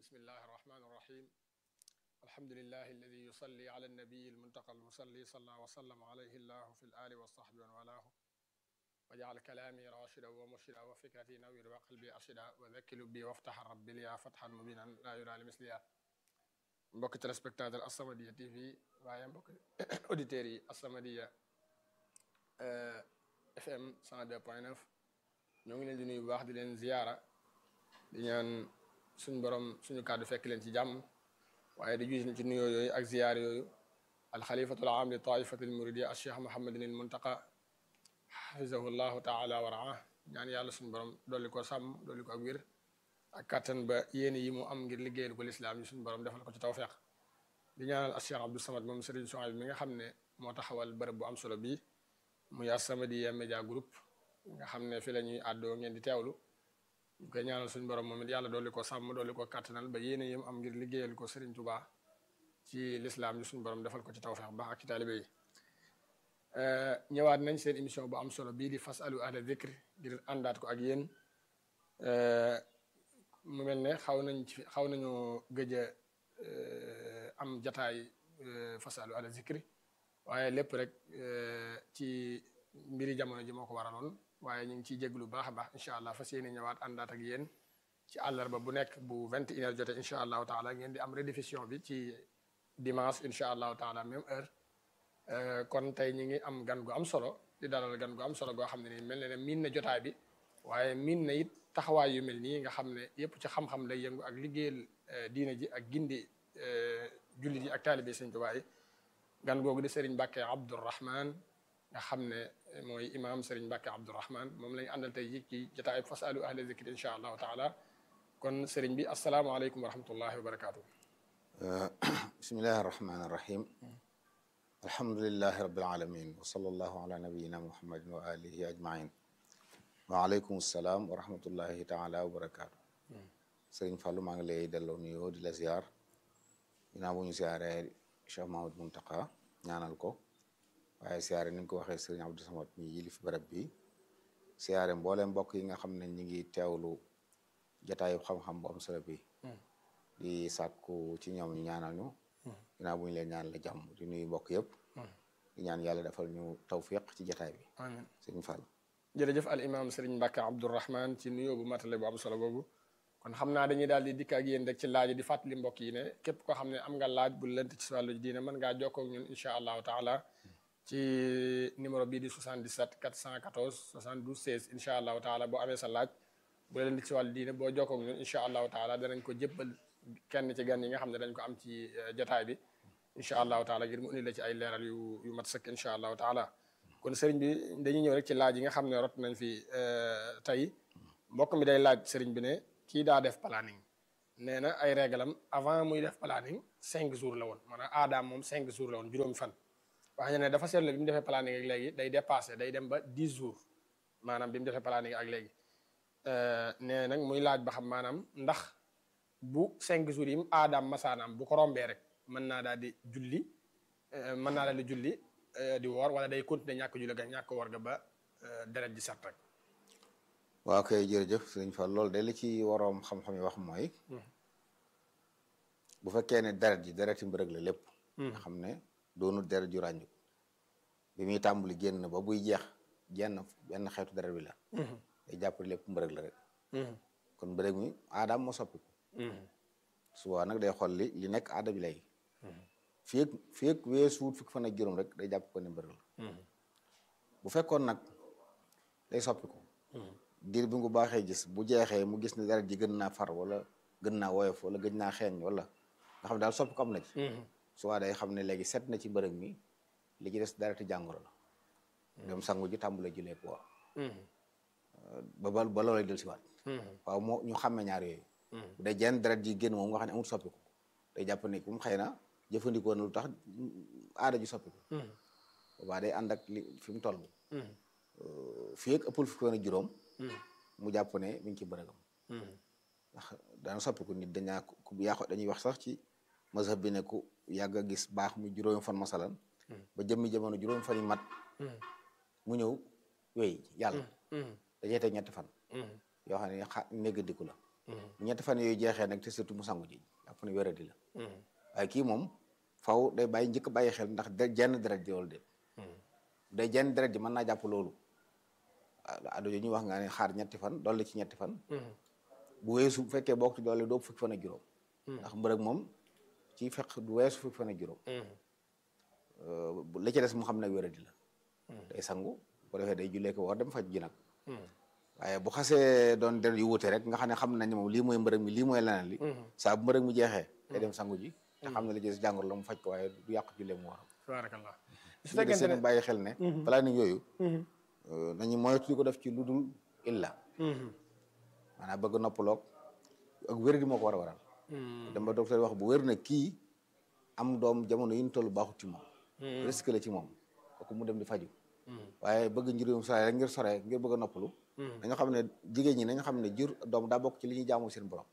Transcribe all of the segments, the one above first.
bismillahi irrahmani irrahim alhamdulilahi alladi yusalli ala annabiyi almuntaqa almusalli salla wa sallama alayhi llahu fi lali wa sahbi wa walaahu wa jaal kalaami rachida wa murshida wa fikrati nawir wa qalbi arshida wa dakkilu bi waftaxa rabbi liya fatxan mubinan laa yura li misliya mbokki téléspectateur As-Samadiyya TV waaye mbokki auditeurs yi As-Samadiyya FM 102.9 ñoo ngi leen di nuyu bu baax di leen ziyaara di ñaan suñu borom suñu kàddu fekk leen ci jàmm waaye di juy ci nuyoo yooyu ak ziyaar yooyu alxalifatul aam li taifati al muridiya al cheikh mohamadin al muntaqa xafizahu llahu taala wa raa ñaan yàlla suñu borom dolli ko sàmm dolli ko ak wér ak kàttan ba yéen yi mu am ngir liggéeyal ko lislaam yi suñu borom defal ko ci tawfeex di ñaanal al cheikh abdou samad moom sëriñ Souhaïbou mi nga xam ne moo taxawal bërëb bu am solo bii muy As-Samadiyya Média Group nga xam ne fi la ñuy àddoo ngeen di teewlu ñu koy ñaanal suñu borom moom it yàlla dolli ko sàmm dolli ko kàttanal ba yéene yim am ngir liggéeyal ko Serigne Touba ci lislaam yi suñu borom defal ko ci tawfeex baax ak ci taalibe yi ñëwaat nañ seen émission bu am solo bii di fasalu ahla dhikr ngir àndaat ko ak yéen mu mel ne xaw nañ ci xaw nañu gëj a am jataay fasalu ahla dhikr waaye lépp rek ci mbiri jamono ji moo ko waraloon waaye ñu ngi ciy jéglu baax a baax incha allah fas yéene ñëwaat àndaat ak yéen ci àllarba bu nekk bu vingt et une heure jotee incha allahu taala ngeen di am rediffusion bi ci dimanche incha allahu taala même heure kon tey ñi ngi am gan gu am solo di dalal gan gu am solo goo xam ne nii mel na ne miin na jotaay bi waaye miin na it taxawaay yu mel nii nga xam ne yépp ci xam-xam lay yëngu ak liggéeyal diina ji ak gindi jullit yi ak taalibe Sëñ Tuubaa yi gan googu di Serigne Mbacke Abdourahman nga xam ne mooy imam Serigne Mbacke Abdourahman moom lañu àndal tey ji ci jotaay fasalu ahla zikri incha allahu taala kon Serigne bi asalaamaaleykum wa rahmatullahi wa barakaatu. bismillahi arrahmani irrahim alhamdulilahi rabbil alamin wa sallallahu ala nabiyina muhammadin wa alihi ajmain wa aleykum salaam wa rahmatullahi taala wa barakaatu. Serigne Fallou maa ngi lay delloo nuyoo di la ziar ginnaaw bu ñu ziaree Cheikh Mahmoud Muntaqa ñaanal ko waaye siyaare ni nga ko waxee sëriñ Abdou Samad mi yilif barab bi siyaare mbooleem mbokk yi nga xam ne ñi ngi teewlu jataayu xam-xam bu am solo bi di sàkku ci ñoom ñu ñaanal ñu ginnaaw bu ñu leen ñaanal la jàmm di nuyu mbokk yëpp di ñaan yàlla defal ñu tawfiq ci jataay bi amiin sëriñ Fall jërëjëf al imam Serigne Mbacke Abdourahman ci nuyoo bu matale bu am solo boobu kon xam naa dañuy daal di dikk ak yéen rek ci laaj di fàttali mbokk yi ne képp koo xam ne am nga laaj bu lënt ci wàllu diine mën ngaa jokkoo ak ñun incha allahu taala ci numéro bii di 77 414 72 16 incha allahu taala boo amee sa laaj bu lënt ci wàllu diine boo jokkoo ak ñun incha allahu taala danañ ko jébbal kenn ci gan yi nga xam ne dañ ko am ci jotaay bi incha allahu taala ngir mu indi la ci ay leeral yu yu mat sëkk incha allahu taala kon sëriñ bi dañuy ñëw rek ci laaj yi nga xam ne rot nañ fi tey mbokk mi day laaj sëriñ bi ne kii daa def planning nee na ay réglam avant muy def planning cinq jours la woon maanaam aadaam moom cinq jours la woon juróomi fan wax ne dafa seetlu bi mu defee planning ak léegi day dépassé day dem ba dix jours maanaam bi mu defee planning ak léegi nee nag muy laaj ba xam maanaam ndax bu cinq jours yi mu aadaam masaanaam bu ko rombee rek mën naa daal di julli mën naa daal di julli di woor wala day continuer ñàkk julli ga ñàkk woor ga ba deret ji set rek waaw kay jërëjëf sëriñ Fall loolu de li ci waroom xam-xam yi wax mooy bu fekkee ne deret ji dereti mbërëg la lépp nga xam ne doonu deret ju ràññu bi muy tàmbali génn ba buy jeex jenn benn xeetu deret bi la day jàpp lépp mbërëg la rek kon mbërëg mi aadaam moo soppiku suba nag day xool li li nekk aada bi léegi fii ak fii ak weesuut fukki fan ak juróom rek day jàpp ko ne mbërëg la bu fekkoon nag day soppiku diir bi nga baaxee gis bu jeexee mu gis ne deret ji gën naa far wala gën naa woyof wala gëj naa xeeñ wala nga xam ne daal soppi ko am na ci soit day xam ne léegi set na ci mbërëg mi li ci des dereti jàngoro la dem sangu ji tàmbale ji lépp waaw ba ba ba loolay del si waat waaw moo ñu xàmme ñaar yooyu bu dee jenn deret ji génn moom nga xam ne amul soppiku day jàpp ne kum xëy na jëfandikoo na lu tax aada ji soppiku boobaa day ànd ak li fi mu toll fii ak ëppul fukki woon juróom mu jàpp ne mi ngi ci bërëgam ndax dana soppiku nit dañaa ku yàqu dañuy wax sax ci mazhab bi ne ku yàgg a gis baax mu juróomi fan masalan ba jëmmi jamono juróomi fan yi mat mu ñëw wéy yàlla dajee teg ñetti fan yoo xam ne xa néggandiku la bu ñetti fan yooyu jeexee nag te surtout mu sangu ji jàpp ne wéradi la waaye kii moom faw day bàyyi njëkk bàyyi xel ndax de jenn deret ji wala déet day jenn deret ji mën naa jàpp loolu ado ñu wax nga ne xaar ñetti fan dolli ci ñetti fan bu weesu bu fekkee bokk ci doole doo fukki fan ak juróom ndax mbërëg moom ci fekk du weesu fukki fan ak juróom la ci des mu xam nag wéradi la day sangu bu defee day jullee ko war dem faj ji nag waaye bu xasee doon der yu wuute rek nga xam ne xam nañ moom lii mooy mbërëg mi lii mooy leneen li saa bu mbërëg mi jeexee day dem sangu ji te xam ne la ci jàngoro la mu faj ko waaye du yàq jullee mu war tabarakallah su fekkee seen bàyyi xel ne balaa ni yooyu nañu moytu ko def ci lu dul illa maanaam bëgg noppaloog ak wér di moo ko war a waral dem ba docteur wax bu wér na kii am doom jamono yi ñu toll baaxut ci moom risque la ci moom kooku mu dem di faju waaye bëgg njurum sore rek ngir sore ngir bëgg a noppalu dañoo xam ne jigéen ñi nañu xam ne jur doom daa bokk ci li ñuy jaamu seen borom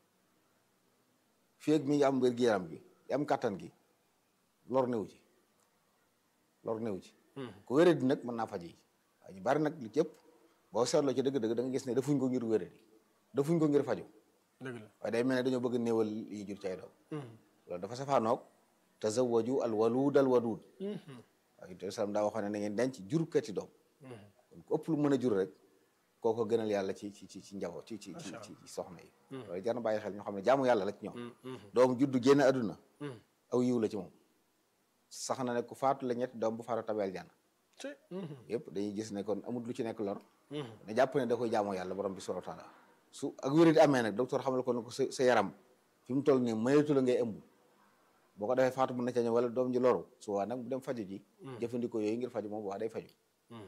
fii ak mi ngi am wér-gu-yaram gi di am kàttan gi lor newu ci lor newu ci ku wéré di nag mën naa faj yi waaye ñu bari nag li ci ëpp boo seetloo ci dëgg-dëgg da nga gis ne defuñ ko ngir wéré di defuñ ko ngir faju dëgg la waaye day mel ne dañoo bëgg néewal li jur ci ay doom loolu dafa safaanoog tazawwaju al waluud al waduud waaye te salaam daa waxoon ne na ngeen denc jurkati doom kon ku ëpp lu mën a jur rek kooko gënal yàlla ci ci ci ci njaboot ci ci ci ci soxna yi loolu jar na bàyyi xel ñoo xam ne jaamu yàlla la ci ñoom doom juddu génn àdduna aw yiw la ci moom sax na ne ku faatu la ñetti doom bu faatu tabeel jànn yëpp dañuy gis ne kon amul lu ci nekk lor ne jàpp ne da koy jaamoo yàlla borom bi subhanahu wa taala su ak wéri di amee nag docteur xamal ko ne ko sa sa yaram fi mu toll nii mayatu la ngay ëmb boo ko defee faatu mën na ca ñëw wala doom ji loru su waa nag bu dem faju ji jëfandikoo yooyu ngir faju moom waa day faju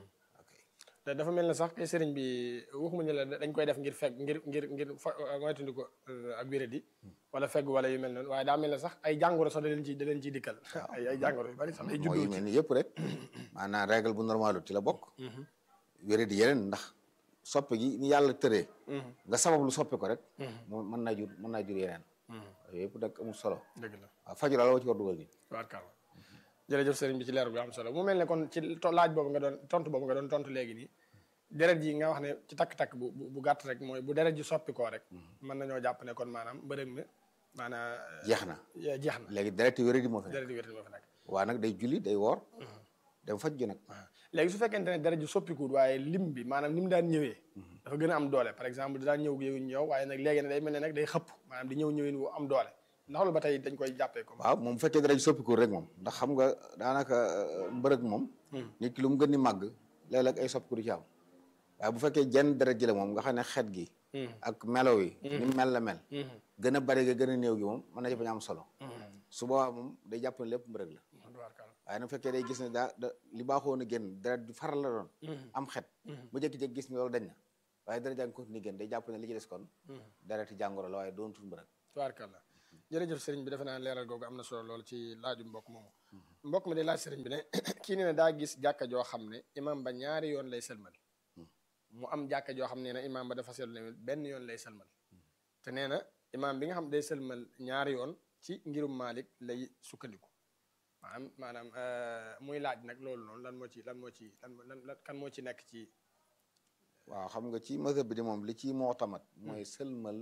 te dafa mel ne sax kay sëriñ bi waxuma ñu la dañ koy def ngir fegg ngir ngir ngir fa moytundi ko ak wéradi wala fegg wala yu mel noonu waaye daa mel ne sax ay jàngoro sax da leen ci da leen ciy dikkal ay ay jàngoro yu bari sax day mooy yu mel ni yëpp rek maanaam règle bu normalu ci la bokk wéradi yeneen ndax soppe gi ni yàlla tëree nga sabab lu soppe ko rek moom mën naa jur mën naa jur yeneen yooyu yëpp nag amul solo dëgg la waaw faju daal woo ci war dugal nit tubaarkàlla jërëjëf sëriñ bi ci leer bi am solo mu mel ne kon ci laaj boobu nga doon tontu boobu nga doon tontu léegi nii deret ji nga wax ne ci takk-takk bu bu gàtt rek mooy bu deret ji soppi koo rek mën nañoo jàpp ne kon maanaam mbërëg mi maanaam jeex na jeex na léegi dereti wéradi moo fi nekk deret ji wér moo fi nekk waa nag day julli day woor dem faj ji nag léegi su fekkente ne deret ji soppikuwut waaye lim bi maanaam ni mu daan ñëwee dafa gën a am doole par exemple daan ñëw yëwuñ ñëw waaye nag léegi ne day mel ne nag day xëpp maanaam di ñëw ñëwin wu am doole ndax loolu ba tey dañ koy jàppee comme waaw moom bu fekkee dara ji soppiku rek moom ndax xam nga daanaka mbërëg moom nit ki lu mu gën di màgg léeg-léeg ay soppiku du ci am waaye bu fekkee jenn deret ji la moom nga xam ne xet gi ak melo yi ni mel la mel gën a bari ga gën a néew gi moom mën na ci bañ am solo su boobaa moom day jàpp ne lépp mbërëg la waaye nag fekkee day gis ne daa da li baaxoon a génn deret di faral la doon am xet mu jékki-jékki gis ne loolu dañ na waaye deret jaa ngi continue génn day jàpp ne li ci des kon dereti jàngoro la waaye doon tul mbërëg tubaarkàlla jërëjëf sëriñ bi defe naa leeral googu am na solo lool ci laaju mbokk moomu mbokk mi day laaj sëriñ bi ne kii nee na daa gis jàkka joo xam ne imam ba ñaari yoon lay sëlmal mu am jàkka joo xam ne na imam ba dafa seetlu ne benn yoon lay sëlmal te nee na imam bi nga xam day sëlmal ñaari yoon ci ngirum Malik lay sukkandiku maanaam maanaam muy laaj nag loolu noonu lan moo ci lan moo ci lan lan kan moo ci nekk ci waaw xam nga ci mazhab bi di moom li ci moo tamat mooy sëlmal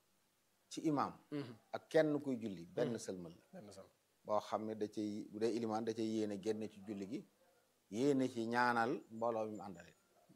ci imam ak kenn kuy julli benn sëlmal la benn sal boo xam ne da cay bu dee ilimaan da cay yéene génne ci julli gi yéene ci ñaanal mbooloo mi mu àndale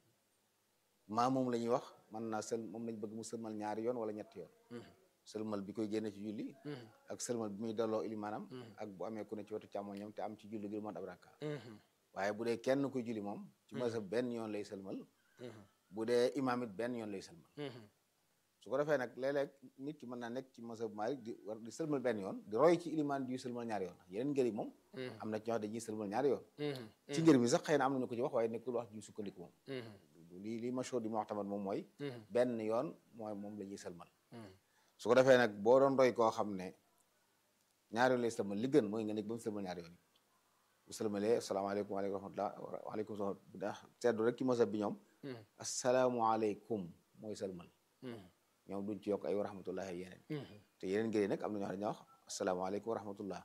maa moom la ñuy wax mën naa sël moom lañ bëgg mu sëlmal ñaari yoon wala ñetti yoon sëlmal bi koy génne ci julli ak sëlmal bi muy delloo ilimaanam ak bu amee ku ne ci wetu càmmoñam te am ci julli gi lu mat ab rakka waaye bu dee kenn kuy julli moom ci mazhab benn yoon lay sëlmal bu dee imaam it benn yoon lay sëlmal su ko defee nag léeg-léeg nit ki mën naa nekk ci mazhab Maalik di war di sëlmal benn yoon di roy ci ilimaan di sëlmal ñaari yoon yeneen ngër yi moom am na ci ñoo xam dañuy sëlmal ñaari yoon ci ngër mi sax xëy na am nañu ko ci wax waaye nekkul wax ju sukkandiku moom lii lii mashhur di ma wax tamit moom mooy benn yoon mooy moom la ñuy sëlmal su ko defee nag boo doon roy koo xam ne ñaari yoon lay sëlmal li gën mooy nga nekk ba mu sëlmal ñaari yoon yi bu sëlmalee asalaamaaleykum waaleykum rahmatullah waaleykum salaam ndax seddu rek ci mazhab bi ñoom asalaamualeykum mooy sëlmal ñoom duñ ci yokk ay wa rahmatullahi yeneen te yeneen ngir yi nag am na ñoo xam ne dañuy wax asalaamaaleykum wa rahmatullah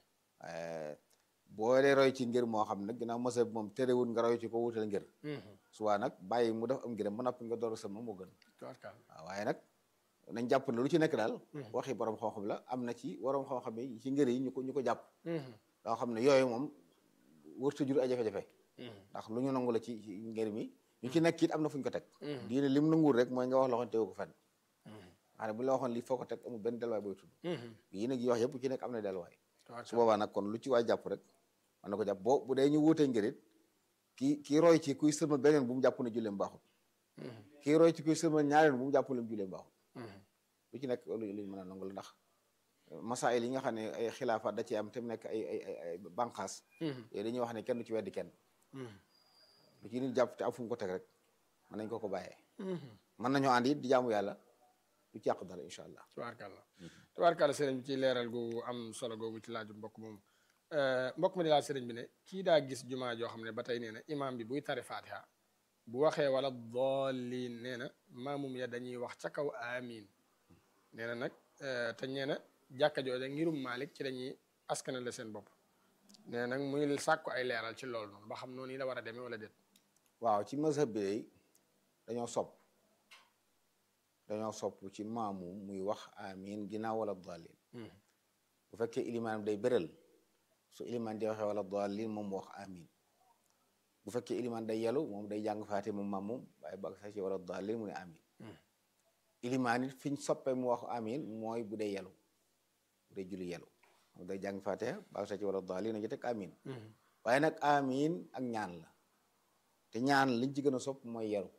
boo dee roy ci ngir moo xam nag ginnaaw masa bi moom terewul nga roy ci ko wutal ngir suwaa nag bàyyi mu def am ngiram ba noppi nga door a sëlmal moo gën waaw waaye nag nañ jàpp ne lu ci nekk daal waxi borom xam-xam la am na ci borom xam-xam yi ci ngër yi ñu ko ñu ko jàpp loo xam ne yooyu moom wërta jur ay jafe-jafe ndax lu ñu nangu la ci ci ngër mi ñu ci nekk it am na fu ñu ko teg diine lim nanguwul rek mooy nga wax loo xam ne teewu ko fenn xanaa bu la waxoon lii foo ko teg amul benn delluwaay booy tudd yi nag yi wax yëpp ci nekk am na delluwaay su boobaa nag kon lu ci waay jàpp rek mën na ko jàpp boo bu dee ñu wuutee ngërit kii kii roy ci kuy sëlmal beneen bu mu jàpp ne julleem baaxul kii roy ci kuy sëlmal ñaareel bu mu jàpp ne julleem baaxul lu ci nekk lu luñ mën a nangu la ndax masaayil yi nga xam ne ay xilaafaat da ci am te mu nekk ay ay ay banqaas yooyu dañuy wax ne kenn du ci weddi kenn lu ci nit jàpp te am fu mu ko teg rek mën nañ ko ko bàyyee mën nañoo ànd it di jaamu yàlla du ci yàq dara incha allah tubaarkàlla tubaarkàlla sëriñ bi ci leeral gu am solo googu ci laaju mbokk moomu mbokk mi di laaj sëriñ bi ne kii daa gis jumaa joo xam ne ba tey nee na imaam bi buy tari fatiha bu waxee wala doolliin nee na maamum ya dañuy wax ca kaw amin nee na nag te nee na jàkka jooja ngirum Malik ci dañuy askanale seen bopp nee na nag muy sàkku ay leeral ci loolu noonu ba xam noonu yi la war a demee wala déet waaw ci mazhab bi day dañoo sopp dañoo sopp ci maamum muy wax amin ginnaaw wala doolliin bu fekkee ilimaanam day bëral su ilimaan di waxee wala daalin moom mu wax amin bu fekkee ilimaan day yelu moom day jàng faate moom maam moom waaye bag sa ci wala daalin mu ne amin ilimaan it fi ñu soppee mu wax amin mooy bu dee yelu bu dee julli yelu moom day jàng faate bag sa ci wala daalin na ci teg amin waaye nag amin ak ñaan la te ñaan liñ ci gën a sopp mooy yelu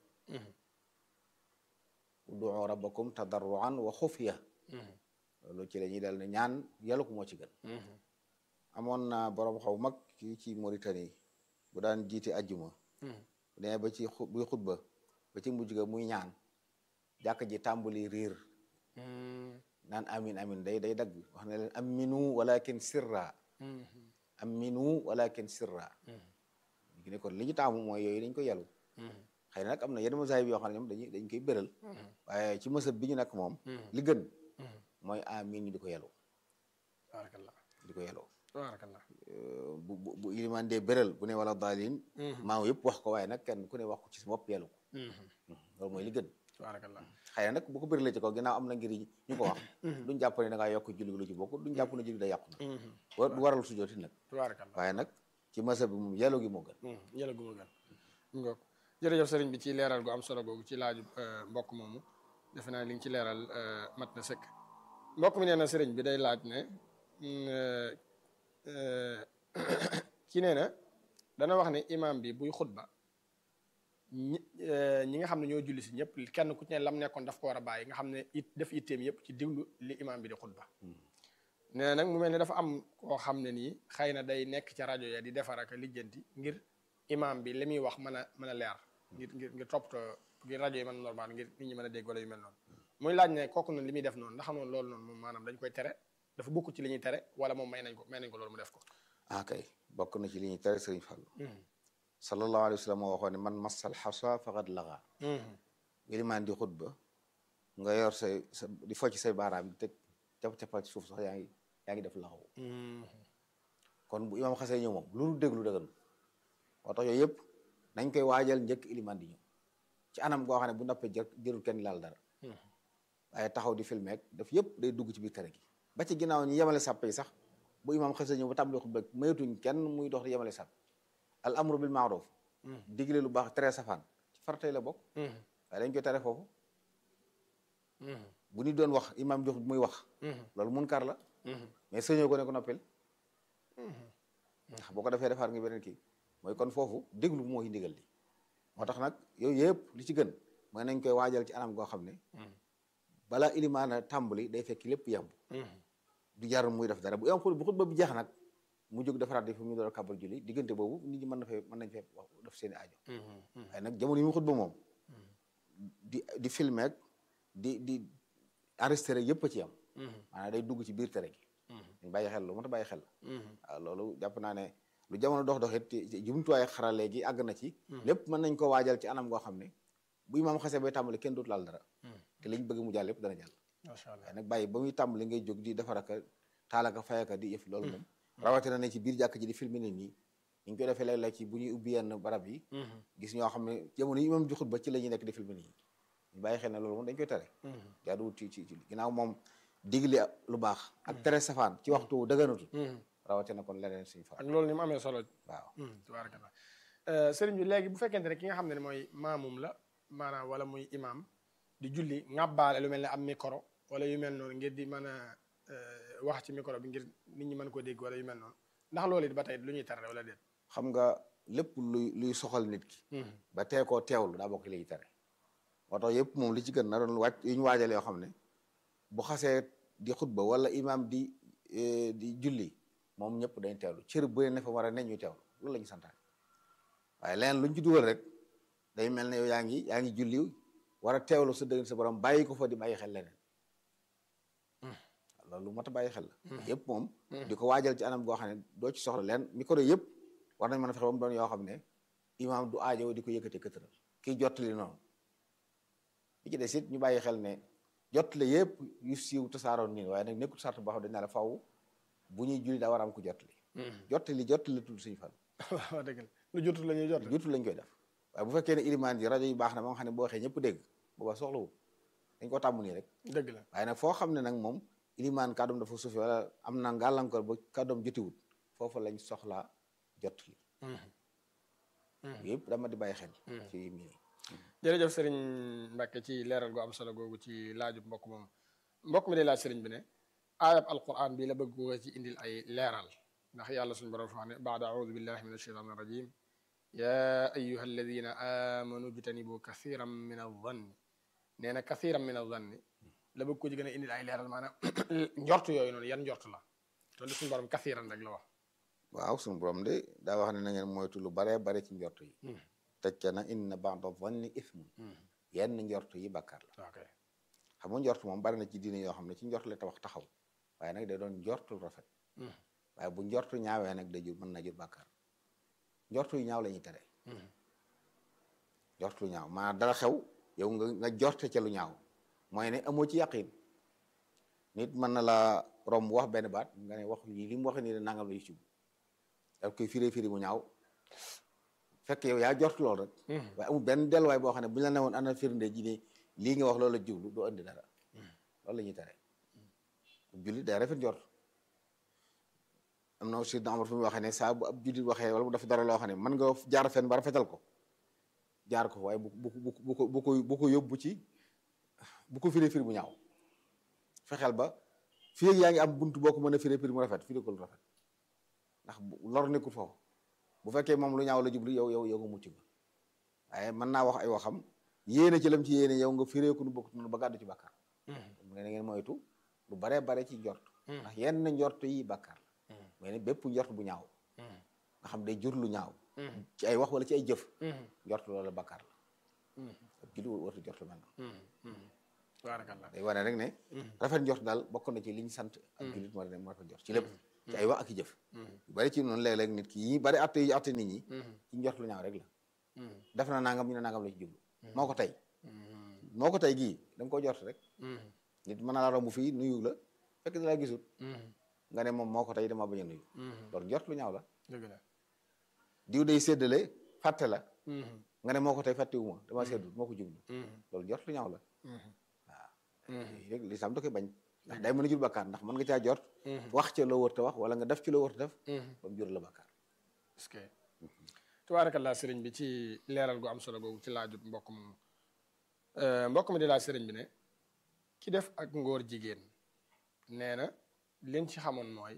ud'u rabbakum tadarruan wa xufya loolu ci la ñuy dal ne ñaan yelu ko moo ci gën amoon na borom xaw mag kii ci Mauritanie bu daan jiite ajjuma bu demee ba ci buy xutba ba ci mujj ga muy ñaan jàkk ji tàmbali riir naan amin amin day day dagg wax ne leen aminu walakin sirra aminu walakin sirra gi ne kon li ñu taamu mooy yooyu dañ ko yelu xëy na nag am na yenn masaay bi yoo xam ne ñoom dañuy dañ koy béral waaye ci mësab bi ñu nag moom li gën mooy amin ñu di ko yelu tabaarakallah di ko yeloo tabaarakallah bu bu bu ilimaan dee béral bu ne wala daalin maaw yëpp wax ko waaye nag kenn ku ne wax ko ci sa bopp yelu ko loolu mooy li gën tabaarakallah xëy na nag bu ko béralee ci kaw ginnaaw am na ngir ñu ko wax duñ jàpp ne da ngaa yokk julli lu ci bokk duñ jàpp ne julli da yàqu na wa du waral sujooti nag tabaarakallah waaye nag ci masa bi moom yelu gi moo gën yàlla gu ma gën ngoog jërëjëf sëriñ bi ci leeral gu am solo googu ci laaju mbokk moomu defe naa li nga ci leeral mat na sëkk mbokk mi nee na sëriñ bi day laaj ne ki nee na dana wax ne imam bi buy xutba ñi ñi nga xam ne ñoo julli si ñëpp kenn ku ci ne lam nekkoon daf ko war a bàyyi nga xam ne it def itteem yëpp ci diglu li imam bi di xutba nee na nag mu mel ne dafa am koo xam ne nii xëy na day nekk ca rajo ya di defar ak lijjanti ngir imam bi li muy wax mën a mën a leer ngir ngir ngir toppatoo ngir rajo yi mën a normal ngir nit ñi mën a dégg wala yu mel noonu muy laaj ne kooku noonu li muy def noonu ndax noonu loolu noonu moom maanaam dañ koy tere dafa bokk ci li ñuy tere wala moom may nañ ko may nañ ko loolu mu def ko ah kay bokk na ci li ñuy tere sëriñ Fall sallallahu alayhi wa sallam moo waxoon ne man massal xasa faqad laga ilimaan di xutba nga yor say sa di focc say baaraam di teg cap capal ci suuf sax yaa ngi yaa ngi def laxaw kon bu imaam xasee ñëw moom lu nu déglu dëggan moo tax yooyu yëpp nañ koy waajal njëkk ilimaan di ñëw ci anam goo xam ne bu noppee jër jërul kenn laal dara waaye taxaw di filmer ak daf yëpp day dugg ci biir tere gi ba ci ginnaaw ñu yemale sàppe yi sax bu imaam xasee ñëw ba tàmbali xutba maytuñ kenn muy dox di yemale sàpp al amru bil maaruf digle lu baax tere safaan ci faratay la bokk waaye dañ koy tere foofu bu ñu doon wax imaam jox muy wax loolu munkar la mais sëñoo ko ne ko noppil ndax boo ko defee defaat nga beneen kii mooy kon foofu déglu moo ci ndigal li moo tax nag yooyu yëpp li ci gën mooy nañ koy waajal ci anam goo xam ne balaa ilimaana tàmbali day fekk lépp yemb du jar muy def dara bu am bu xutba bi jeex nag mu jóg defaraat yi fu mu door a kàbbar julli diggante boobu nit ñi mën na fee mën nañ fee wax def seeni aajo waaye nag jamono yi mu xutba moom di di filmer ak di di enregistré yëpp a ci am maanaam day dugg ci biir tere gi dañ bàyyi xel lu moo tax bàyyi xel waaw loolu jàpp naa ne lu jamono dox dox it jumtuwaay xarale gi àgg na ci lépp mën nañ ko waajal ci anam goo xam ne bu imaam xasee bay tàmbali kenn dootu laal dara te liñ bëgg mu jàll lépp dana jàll macha allah waaye nag bàyyi ba muy tàmbali ngay jóg di defaraka taalaka fayaka di yëf loolu moom rawatina ne ci biir jàkk ji di filmer nit ñi ñu ngi koy defee léeg-léeg ci bu ñuy ubbi yenn barab yi gis ñoo xam ne jamono yi imam joxut ba ci la ñuy nekk di filmer nit ñi ñu bàyyi xel ne loolu moom dañ koy tere jaaduwut ci ci ci ginnaaw moom digli lu baax ak tere safaan ci waxtu dëgganatut rawatina kon leneen suñu fa ak loolu ni mu amee solo waaw tabarakallah sëriñ bi léegi bu fekkente ne ki nga xam ne mooy maamum la maanaam wala muy imam di julli ŋàbbaale lu mel ne am micro wala yu mel noonu ngir di mën a wax ci micro bi ngir nit ñi mën koo dégg wala yu mel noonu ndax loolu it ba tey lu ñuy tere wala déet xam nga lépp luy luy soxal nit ki ba tee koo teewlu daa bokk liy tere moo tax yëpp moom li ci gën na doon wàcc yu ñu waajale yoo xam ne bu xasee di xutba wala imam di di julli moom ñëpp dañ teewlu cër bu ne fa war a ne ñu teewlu loolu la ñu santaane waaye leneen luñ ci dugal rek day mel ne yow yaa ngi yaa ngi julli war a teewlu sa dëgg sa borom bàyyi ko fa di bàyyi xel leneen loolu mat a bàyyi xel la yëpp moom di ko waajal ci anam goo xam ne doo ci soxla leen micro yëpp war nañ mën a fexe ba mu doon yoo xam ne imaam du aajo di ko yëkkati këtëral kii jottali noonu li ci des it ñu bàyyi xel ne jottali yëpp yu siiw tasaaroon nii waaye nag nekkul sart boo xam dañ naa la faw bu ñuy julli daa war a am ko jottali jottali jottali tudd suñu fan waaw dëgg la lu jotul la ñuy jot jotul lañ koy def waaye bu fekkee ne ilimaan yi rajo yi baax na ba nga xam ne boo waxee ñëpp dégg booba soxlawul dañ ko tàmm nii rek dëgg la waaye nag foo xam ne nag moom ilimaan kàddoom dafa suufi wala am na ngàllankoor ba kàddoom jotiwut foofu lañ soxlaa jottali yëpp dama di bàyyi xel ci mii jërëjëf sëriñ Mbacke ci leeral gu am solo googu ci laajub mbokk moom mbokk mi day laaj sëriñ bi ne aayab alquran bi la bëgg ko ci indil ay leeral ndax yàlla suñu borom wax ne baada audu billahi min alsheitan irrajim ya ayuha alladina amanu jtanibu kathiran min aldanni nee na kathiran min aldanni la bëgg ko ci gën a indil ay leeral maanaam njort yooyu noonu yan njort la te li suñu borom kathiran rek la wax waaw suñu borom de daa wax ne na ngeen moytu lu baree bare ci njort yi tecce na inna ba'da dhanni ithmun yenn njort yi bàkkaar la ok xam nga njort moom bari na ci diine yoo xam ne ci njort la tabax taxaw waaye nag day doon njortu rafet waaye bu njortu ñaawee nag day jur mën na jur bàkkaar njortu yu ñaaw la ñuy tere njortu lu ñaaw maanaam dara xew yow nga nga jorte ca lu ñaaw mooy ne amoo ci yàqin nit mën na la romb wax benn baat nga ne wax lii li mu waxee nii de nangam la ci daf koy firee firi mu ñaaw fekk yow yaa jort lool rek waaye amul benn delluwaay boo xam ne bu ñu la newoon ana firnde ji ne lii nga wax loolu la jublu doo indi dara loolu la ñuy tere jullit day rafet njort am na aussi Omar fi mu waxee ne saa bu ab jullit waxee wala bu def dara loo xam ne mën nga jaar fen ba rafetal ko jaar ko waaye bu bu bu bu ko bu ko bu ko yóbbu ci bu ko firee firi bu ñaaw fexeel ba fii yaa ngi am buntu boo ko mën a firee firi mu rafet firi ko lu rafet ndax lor nekkul foofu bu fekkee moom lu ñaaw la jublu yow yow yow nga mucc ba waaye mën naa wax ay waxam yéene ci lam ci yéene yow nga firee ko nu bokk noonu ba gàddu ci bàkkaar mu ne na ngeen moytu lu baree bare ci njort ndax yenn njort yi bàkkaar la mais ne bépp njort bu ñaaw nga xam day jur lu ñaaw ci ay wax wala ci ay jëf njort loolu bàkkaar la ab julli wartu njort mel na baarakallah day wane rek ne rafet njort daal bokk na ci li ñu sant ak jullit moo ne moo rafet njort ci lépp ci ay wax ak i jëf yu bari ci noonu léeg-léeg nit ki yi bari atte yi atte nit ñi ci njort lu ñaaw rek la def na nangam ñu ne nangam la ci jublu moo ko tey moo ko tey gii da nga koo jort rek nit mën na la romb fii nuyu la fekk da laa gisul nga ne moom moo ko tey dama bañ a nuyu loolu njort lu ñaaw la dëgg la diw day séddale fàtte la nga ne moo ko tey fàttewuma dama séddul moo ko jublu loolu njort lu ñaaw la waaw rek lislaam da koy bañ ndax day mën a jur bàkkaar ndax mën nga caa jort wax ca loo wër te wax wala nga def ci loo wër te def ba mu jur la bàkkaar est-ce que tabaarakallaa sëriñ bi ci leeral gu am solo googu ci laajut mbokk moom mbokk mi di laaj sëriñ bi ne ki def ak ngóor jigéen nee na liñ ci xamoon mooy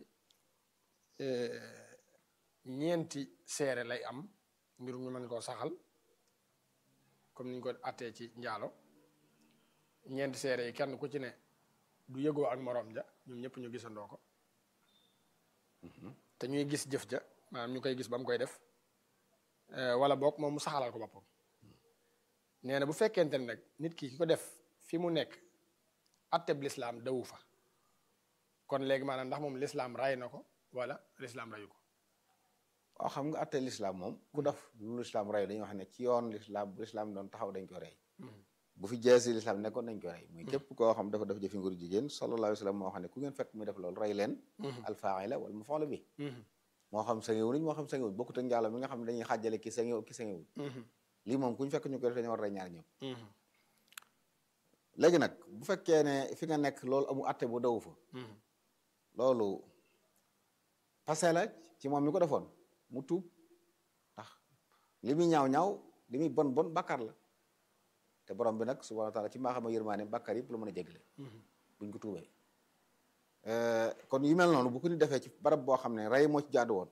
ñeenti seere lay am ngir ñu mën koo saxal comme niñ ko attee ci njaalo ñeenti seere yi kenn ku ci ne du yëgoo ak moroom ja ñoom ñëpp ñu gisandoo ko te ñuy gis jëf ja maanaam ñu koy gis ba mu koy def wala boog moom mu saxalal ko boppam nee na bu fekkente ne nag nit ki ki ko def fi mu nekk atteb lislaam dawu fa kon léegi maanaam ndax moom lislaam ray na ko wala lislaam rayu ko waaw xam nga atte lislaam moom ku def lu lislaam rey dañuy wax ne ci yoon lislaam bu lislaam doon taxaw dañ ko rey bu fi jeesi lislaam nekkoon dañ ko rey muy képp koo xam dafa def jëfi ngóor jigéen sallallahu alayhi wa sallam moo xam ne ku ngeen fekk muy def loolu rey leen alfaa'ila wala maf'uula bi moo xam sangewu nañ moo xam sangewul bokkut ak njaalo mi nga xam ne dañuy xàjjale ki sangew ki sangewul lii moom ku ñu fekk ñu ko def dañu war a rey ñaar ñëpp léegi nag bu fekkee ne fi nga nekk loolu amu atte bu daw fa loolu passé la ci moom mi ko defoon mu tuub ndax li muy ñaaw ñaaw li muy bon bon bàkkaar la te borom bi nag subhanahu wa taala ci maa xam ne yërmaane bàkkaar yëpp la mën a jégle buñ ko tuubee kon yu mel noonu bu ko ni defee ci barab boo xam ne rey moo ci jaadu woon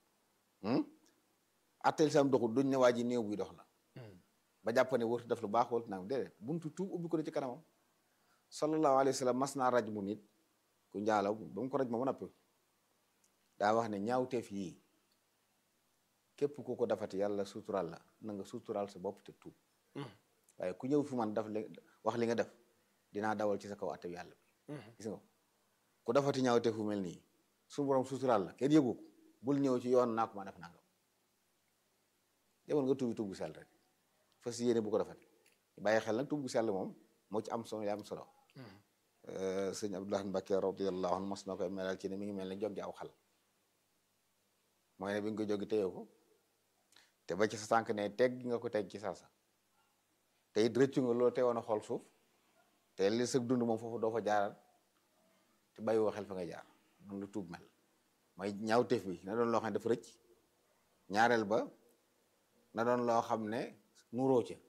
atteel sam doxul duñ ne waa ji néew buy dox la ba jàpp ne wartu def lu baax wartu naam déedéet buntu tuub ubbi ko ne ci kanamam sallallahu alayhi wa sallam mas naa raj mu nit ku njaalaw ba mu ko raj ma ba noppi daa wax ne ñaawteef yii képp ku ko defati yàlla suturaal la na nga suturaal sa bopp te tuub waaye ku ñëw fi man daf li wax li nga def dinaa dawal ci sa kaw atte yàlla bi gis nga ku defati ñaawteef fu mel nii su borom suturaal la kenn yëgu ko bul ñëw ci yoon naa ko ma def nangam demoon nga tuubi tuub bu sell rek fas yéene bu ko defati bàyyi xel nag tuub bu sell moom moo ci am solo yaa am solo sëñ Abdoulaye Mbacke radiyallahu anhu mos na koy melal ci ne mi ngi mel ne joggi aw xal mooy ne bi nga ko joggi téye ko te ba ci sa tànk ne teg nga ko teg ci saasa te it rëccu nga loolu teewoon a xool suuf te li sëg dund moom foofu doo fa jaaral te bàyyi woo xel fa nga jaar noonu lu tuub mel mooy ñaawteef bi na doon loo xam ne dafa rëcc ñaareel ba na doon loo xam ne nuróo ca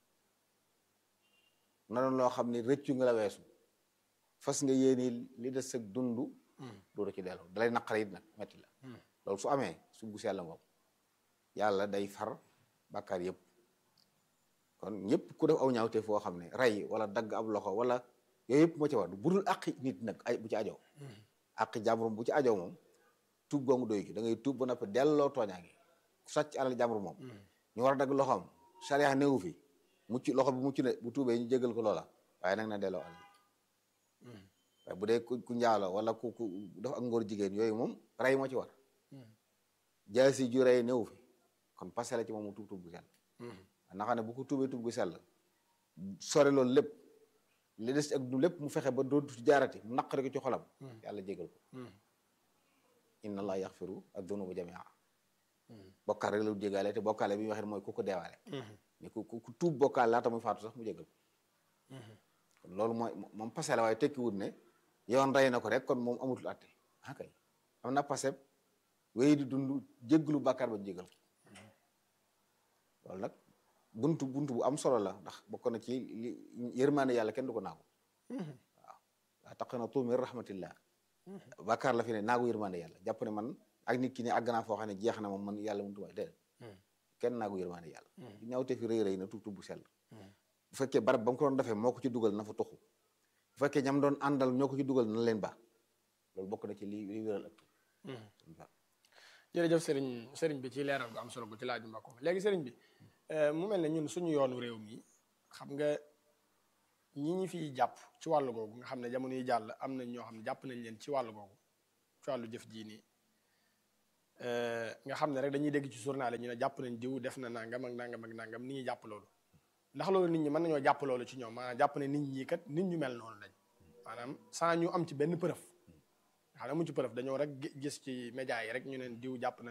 na doon loo xam ne rëccu nga la weesu fas nga yéeni li des sëg dund dooru ci delloo dalay naqare it nag metti la loolu su amee su gu sell ngoom yàlla day far bàkkaar yëpp kon ñëpp ku def aw ñaawte foo xam ne rey wala dagg ab loxo wala yooyu yëpp moo ci war budul àqi nit nag ay bu ci ajoo àqi jàmbur bu ci ajoo moom tuub googu doy gi da ngay tuub ba noppi delloo tooñaa ngi sàcc alal jàmbur moom ñu war a dagg loxoom sariya néewu fi mucc loxo bi mucc ne bu tuubee ñu jégal ko loola waaye nag na delloo alal waaye bu dee ku njaalo wala ku ku def ak ngóor jigéen yooyu moom rey moo ci war jaasi ju rey néewu fi kon passé la ci moom mu tuub tuub bu sell na xam ne bu ko tuubee tuub bu sell sore loolu lépp li des ak du lépp mu fexe ba dootu jaarati mu naqari ko ci xolam yàlla jégal ko inna allah yaxfiru ad-dunuba jamia bokkaal rek la jégaale te bokkaale bi ñu waxee mooy ku ko deewaale mais ku ku tuub bokkaal laata muy faatu sax mu jégal ko kon loolu mooy moom passé la waaye tekki wut ne yoon rey na ko rek kon moom amutul atte ah kay am na passé wéy di dund jéggalu bàkkaar ba jégal ko loolu nag buntu buntu bu am solo la ndax bokk na ci li yërmaane yàlla kenn du ko naagu waaw waa taqnatu min rahmatillah bàkkaar la fi ne naagu yërmaane yàlla jàpp ne man ak nit ki ne àgg naa foo xam ne jeex na moom man yàlla mënut a déedéet kenn naagu yërmaane yàlla bu ñaawte fi rëy rëy na tuub tuub bu sell bu fekkee barab ba mu ko doon defee moo ko ci dugal na fa tuxu bu fekkee ñam doon àndal ñoo ko ci dugal na leen baax loolu bokk na ci li li wéral ak jërëjëf sëriñ sëriñ bi ci leeral gu am solo gu ci laaj ma ko léegi sëriñ bi mu mel ne ñun suñu yoonu réew mi xam nga ñi ñi fiy jàpp ci wàllu googu nga xam ne jamono yi jàll am nañ ñoo xam ne jàpp nañ leen ci wàllu googu ci wàllu jëf jii nii nga xam ne rek dañuy dégg ci journal ñu ne jàpp nañ diw def na nangam ak nangam ak nangam nit ñi jàpp loolu ndax loolu nit ñi mën nañoo jàpp loolu ci ñoom maanaam jàpp ne nit ñi kat nit ñu mel noonu lañ maanaam sans ñu am ci benn preuve nga xam ne mu ci preuve dañoo rek gis ci média yi rek ñu neen diw jàpp na